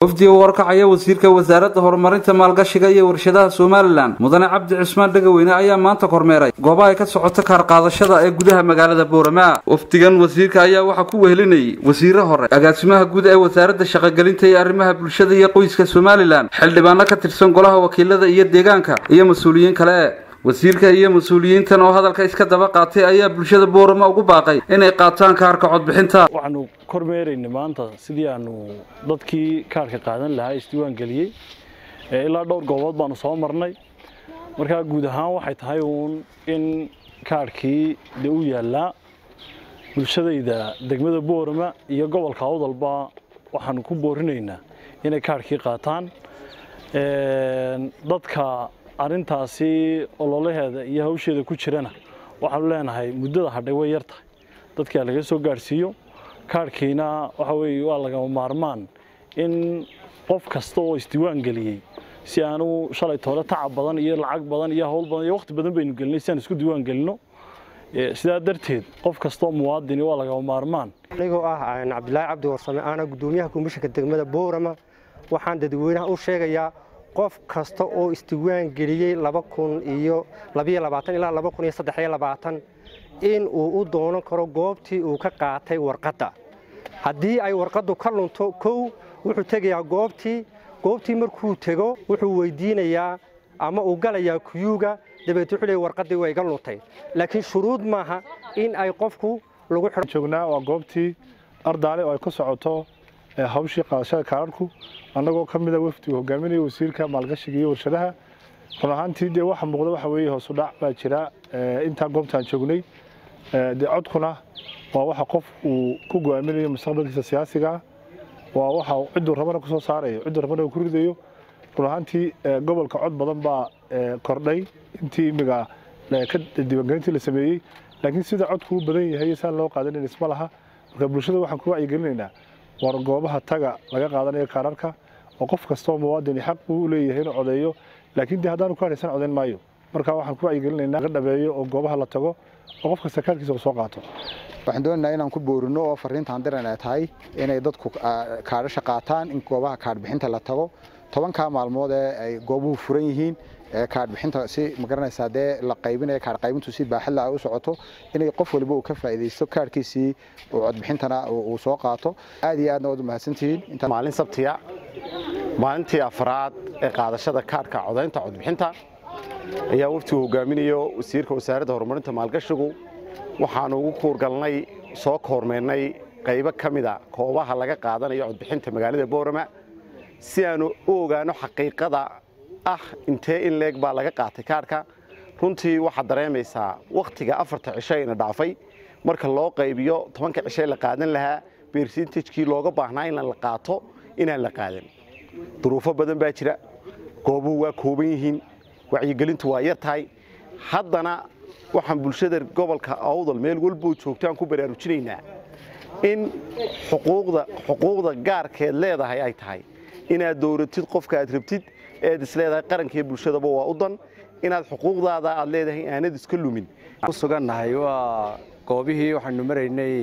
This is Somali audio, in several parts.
wafdiga warkacaya wasiirka wasaaradda horumarinta maalgashiga iyo warshadaha somalilan mudane cabdi cismaan dhegaweyne ayaa maanta kormeeray goobaha ay ka socoto kaar qaadashada ee gudaha magaalada boorama wafdigan wasiirka ayaa waxaa ku wehelinayay wasiire hore agaasimaha guud ee wasaaradda shaqogelinta iyo arrimaha bulshada iyo qoyska somalilan xildhibaano ka tirsan golaha wakiilada iyo deegaanka iyo mas-uuliyiin kale wasiirka iyo mas-uuliyiintan oo hadalka iska daba qaatay ayaa bulshada boorama ugu baaqay inay qaataan kaarka codbixinta waxaanu kormeeraynay maanta sidii aanu dadkii kaarhka qaadan lahaa isdiiwaan geliyey ilaa dhowr goobood baanu soo marnay markaa guud ahaan waxay tahay uun in kaarhkii dee u yaallaa bulshadayda degmada boorama iyo gobolka awdalba waxaanu ku boorinaynaa inay kaarhkii qaataan dadka arrintaasi ololaheeda iyo hawsheeda ku jirana waxaanu leenahay muddada hadhay way yar tahay dadkaa laga soo gaadhsiiyo kaarhkiina waxa weeye waa lagama maarmaan in qof kasta oo isdiiwaan geliyey si aanu shalay toole tacab badan iyo lacag badan iyo hawl badan iyo waqti badan baynu gelinay si aan isku diiwaan gelino sidaa darteed qof kastoo muwaadini waa lagama maarmaan anigoo ah cabdilaahi cabdi warsame aana guddoomiyaha komishanka degmada boorama waxaan dadweynaha u sheegayaa qof kasta oo isdiiwaan geliyey ilaa in uu u doonan karo goobtii uu ka qaatay warqadda haddii ay warqaddu ka lunto kow wuxuu tegayaa goobtii goobtii markuu tego wuxuu weydiinayaa ama uu galayaa kuyuuga dabeet wuxuu leey warqaddii way iga luntay laakiin shuruud maaha in ay qofku lagu joognaa waa goobtii ardaale oo ay ku socoto hawshii qaadashada kaararku annagoo ka mida wafdigu hogaaminaya wasiirka maalgashiga iyo warshadaha run ahaantii dee waxa muuqda waxa weeye hoosu dhac baa jira intaa goobtaan joognay dee codkuna waa waxa qof uu ku go'aaminayo mustaqbalkiisa siyaasiga waa waxa cidduu rabana ku soo saarayo cidduu rabana uu ku ridayo run ahaantii gobolka cod badan baa kordhay intii imiga diiwaangelintii la sameeyey laakiin sida codku u badan yahay saan loo qaadanin isma laha marka bulshada waxaan ku wacyigelinaynaa war goobaha taga laga qaadanayo kaararka oo qof kastoo muwaadini xaq buu u leeyahay inuu codeeyo laakiin dee haddaanu ku hadhaysan codayn maayo marka waxaan ku wacyigelinaynaa laga dhabeeyo oo goobaha la tago oo qof kasta kaarkiisa uu soo qaato waxaan doonaynaa inaan ku boorino oo fariintaan diran ay tahay inay dadku kaadhasha qaataan in goobaha kaadhbixinta la tago tobankaa maalmood ee ay goobuhu furan yihiin kaadhbixinta si magaranaysaa dee la qaybinaya kaadh qaybintu si baaxadla ay u socoto inay qof waliba uu ka faa'iidaysto kaadhkiisii uu codbixintana uu soo qaato aad iyo aadna waad u mahadsantihiin maalin sabtiya maalintii afraad ee qaadashada kaadhka codaynta codbixinta ayaa waftigu hogaaminayo wasiirka wasaaradda horumarinta maalgashigu waxaanu ugu kuurgalnay soo koormeennay qaybo ka mida koobaha laga qaadanayo codbixinta magaalada boorama si aanu u ogaano xaqiiqada ah intee in leeg baa laga qaatay kaarhka runtii waxaad dareemaysaa wakhtiga afarta cisho ayna dhaafay marka loo qaybiyo tobanka cishoe la qaadan lahaa bersintejkii looga baahnaa in la qaato inaan la qaadan duruufo badan baa jira goobuhu waa kooban yihiin wacyigelintu waa yar tahay haddana waxaan bulshada gobolka awdal meel walboo joogtaan ku baraarujinaynaa in xuquuqda gaarkeed leedahay ay tahay inaad dowratid qofka aad rabtid eed isleedahay qarankiiyo bulshadaba waa u dan inaad xuquuqdaada aad leedahay aanad iska lumin ku sugannahay waa goobihii waxaanu maraynay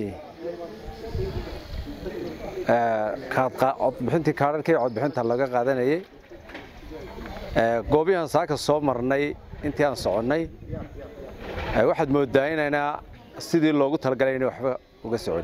codbixintii kaararkii codbixinta laga qaadanayay goobihian saaka soo marnay intii aan soconnay waxaad mooddaa inayna sidii loogu talagalay inay waxba uga socon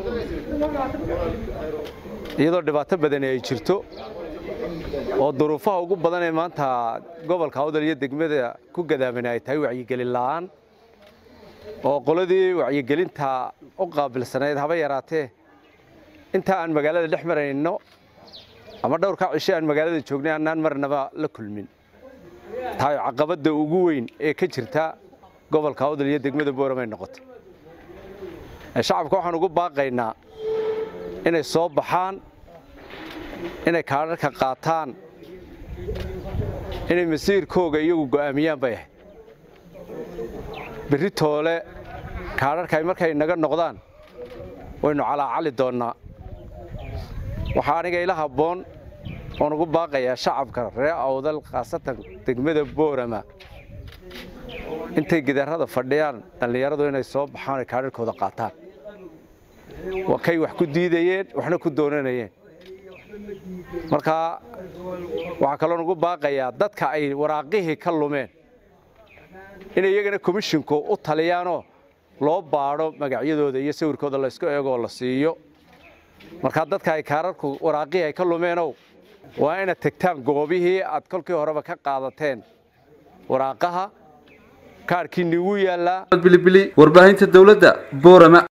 iyadoo dhibaato badani ay jirto oo duruufaha ugu badan ee maanta gobolka awdal iyo degmada ku gadaamana ay tahay wacyigelin la'aan oo qoladii wacyigelinta u qaabilsanayd haba yaraatee intaa aan magaalada dhex marayno ama dhowrkaa cisho aan magaalada joognay annaan marnaba la kulmin tahay caqabadda ugu weyn ee ka jirta gobolka awdal iyo degmada booramay noqotay shacabka waxaan ugu baaqaynaa inay soo baxaan inay kaadharka qaataan inay masiirkooga iyagu go'aamiyaan bay ahayd berri toole kaadharka ay markay naga noqdaan waynu calaacali doonnaa waxaa aniga ila habboon oon ugu baaqayaa shacabka reer awdal khaasatan degmada boorama intay gidaarada fadhiyaan dhallinyaradu inay soo baxaan ay kaadharkooda qaataan waa kay wax ku diidayeen waxna ku doonanayeen marka waxaa kaloo nagu baaqayaa dadka ay waraaqihii ka lumeen in iyagana komishinku u taliyaanoo loo baadho magacyadooda iyo sawirkooda laysku eegoo la siiyo markaa dadka ay kaararku waraaqihii ay ka lumeenow waa inaad tegtaan goobihii aad kolkii horeba ka qaadateen waraaqaha kaarhkii nigu yaallaa bilibili warbaahinta dowladda boorama